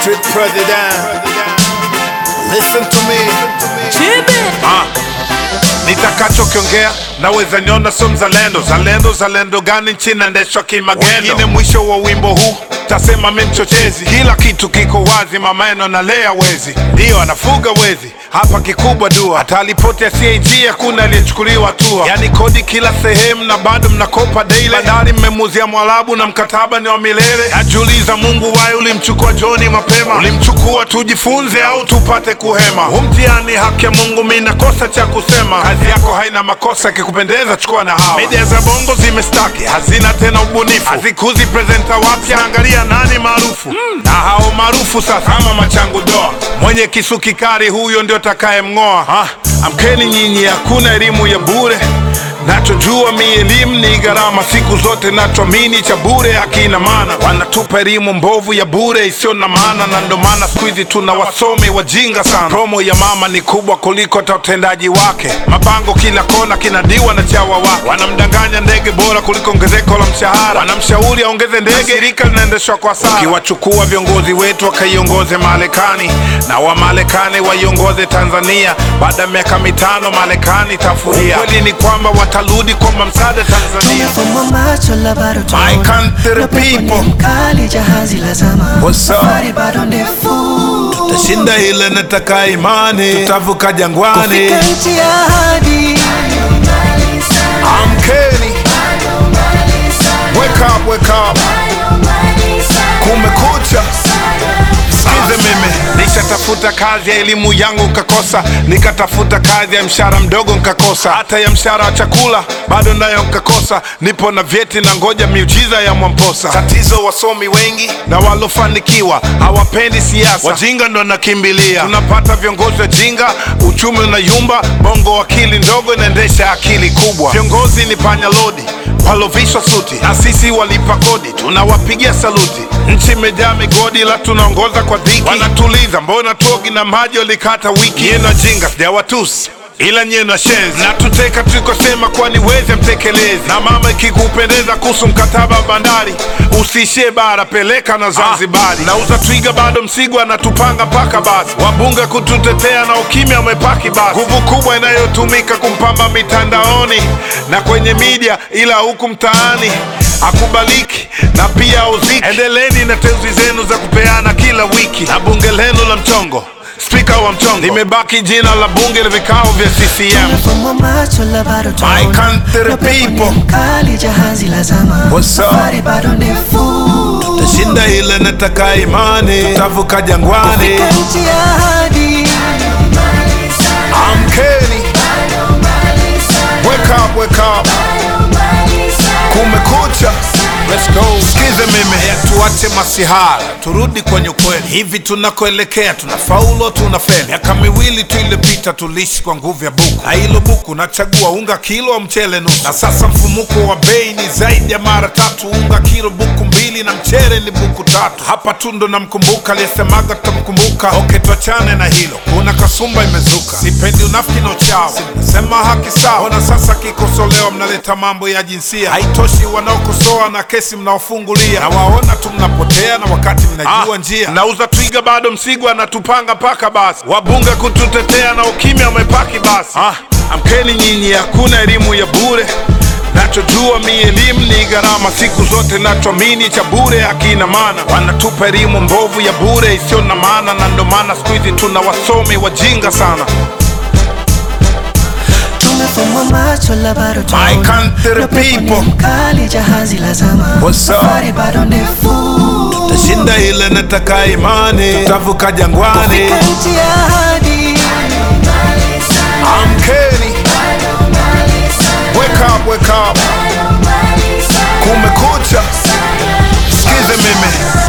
Street president. Listen to me. Ah, nitakachokiongea naweza niona sio mzalendo. Zalendo zalendo gani nchi naendeshwa kimagendo? Wengine mwisho wa wimbo huu tasema mi mchochezi. Kila kitu kiko wazi, mamaeno analea wezi, ndiyo anafuga wezi. Hapa kikubwa dua, hata ripoti ya CAG hakuna aliyechukuliwa hatua. Yani kodi kila sehemu na bado mnakopa daily. Bandari mmemuzia Mwarabu na mkataba ni wa milele. Najiuliza, Mungu waye ulimchukua Joni mapema? Ulimchukua tujifunze au tupate kuhema? Huu mtihani haki ya Mungu, mi nakosa cha kusema. Kazi yako haina makosa, ikikupendeza chukua na hawa. Media za bongo zimestaki, hazina tena ubunifu, hazikuzi presenta wapya. Angalia nani maarufu na hao maarufu sasa, ama machangu doa, mwenye kisu kikali, huyo ndio takaye mng'oa. Ah, amkeni nyinyi, hakuna elimu ya bure. Nachojua mi elimu ni gharama, siku zote nachoamini cha bure hakina maana. Wanatupa elimu mbovu ya bure isiyo na maana, na ndo maana siku hizi tuna wasomi wajinga sana. Promo ya mama ni kubwa kuliko hata utendaji wake. Mabango kila kona kinadiwa na chawa wake, wanamdanganya ndege bora kuliko ongezeko la mshahara, wanamshauri aongeze ndege, shirika linaendeshwa kwa sara. Ukiwachukua viongozi wetu wakaiongoze Marekani na Wamarekani waiongoze Tanzania, baada ya miaka mitano Marekani tafuria. Ukweli ni kwamba watarudi kuomba msaada Tanzania. Tumefumba macho la bado My tunaona. country Na pepo ni people. mkali jahazi la zama What's up? Safari bado ndefu Tashinda ile nataka imani, tutavuka jangwani. Kufika nchi ya ahadi Amkeni, wake up, wake up, kumekucha. Sikize mimi, nishatafuta kazi ya elimu yangu nkakosa, nikatafuta kazi ya mshahara mdogo nkakosa, hata ya mshahara wa chakula bado nayo nkakosa. Nipo na vyeti na ngoja miujiza ya Mwamposa. Tatizo wasomi wengi na walofanikiwa hawapendi siasa, wajinga ndo nakimbilia. Tunapata viongozi wajinga, uchumi unayumba, bongo akili ndogo inaendesha akili kubwa. Viongozi ni panya lodi walovishwa suti na sisi walipa kodi tunawapigia saluti. Nchi imejaa migodi la tunaongoza kwa dhiki, wanatuliza mbona tuogi na maji walikata wiki. Nyeno jinga sijawatusi ila nyeno shenzi na tuteka tulikosema, kwani weze mtekelezi. Na mama, ikikupendeza kuhusu mkataba wa bandari, usiishie bara, peleka na Zanzibari. Nauza twiga bado Msigwa anatupanga mpaka basi, wabunge kututetea na ukimya umepaki basi. Nguvu kubwa inayotumika kumpamba mitandaoni na kwenye media, ila huku mtaani akubaliki na pia uziki. Endeleni na teuzi zenu za kupeana kila wiki na bunge lenu la mchongo, spika wa mchongo, limebaki jina la bunge la vikao vya CCM. Tumefumba macho la bado My tunaona. country Na pepo ni people. mkali jahazi la zama What's up? Safari bado ndefu Tashinda ile nataka imani, tutavuka jangwani. Kufika nchi ya ahadi Amkeni, wake up, wake up, kumekucha. Let's go. Sikize mimi, Haya, tuache masihara, turudi kwenye ukweli. Hivi tunakoelekea tunafaulu au tunafeli? Miaka miwili tu iliyopita tuliishi kwa nguvu ya buku, na hilo buku nachagua unga kilo au mchele nusu, na sasa mfumuko wa bei ni zaidi ya mara tatu. Unga kilo buku mbili na mchele ni buku tatu. Hapa tu ndo namkumbuka aliyesemaga tutamkumbuka. Okay, tuachane na hilo, kuna kasumba imezuka. Sipendi unafiki na uchawi, nasema haki sawa. Ona sasa kikosolewa, mnaleta mambo ya jinsia. Haitoshi wanaokosoa na kesi mnaofungulia, na waona tu mnapotea, na wakati mnajua njia. Nauza twiga bado Msigwa anatupanga mpaka basi, wabunge kututetea na ukimya umepaki basi. Ah, amkeni nyinyi, hakuna elimu ya bure. Nachojua mi elimu ni gharama, siku zote nachoamini cha bure hakina maana. Wanatupa elimu mbovu ya bure isiyo na maana, na ndo maana siku hizi tuna wasomi wajinga sana. Tumefumba macho la bado My tunaona. country Na pepo ni people. mkali jahazi la zama What's up? Safari bado ndefu Tashinda ile nataka imani, tutavuka jangwani. Kufika nchi ya ahadi Amkeni, wake up, wake up, kumekucha. Sikize mimi,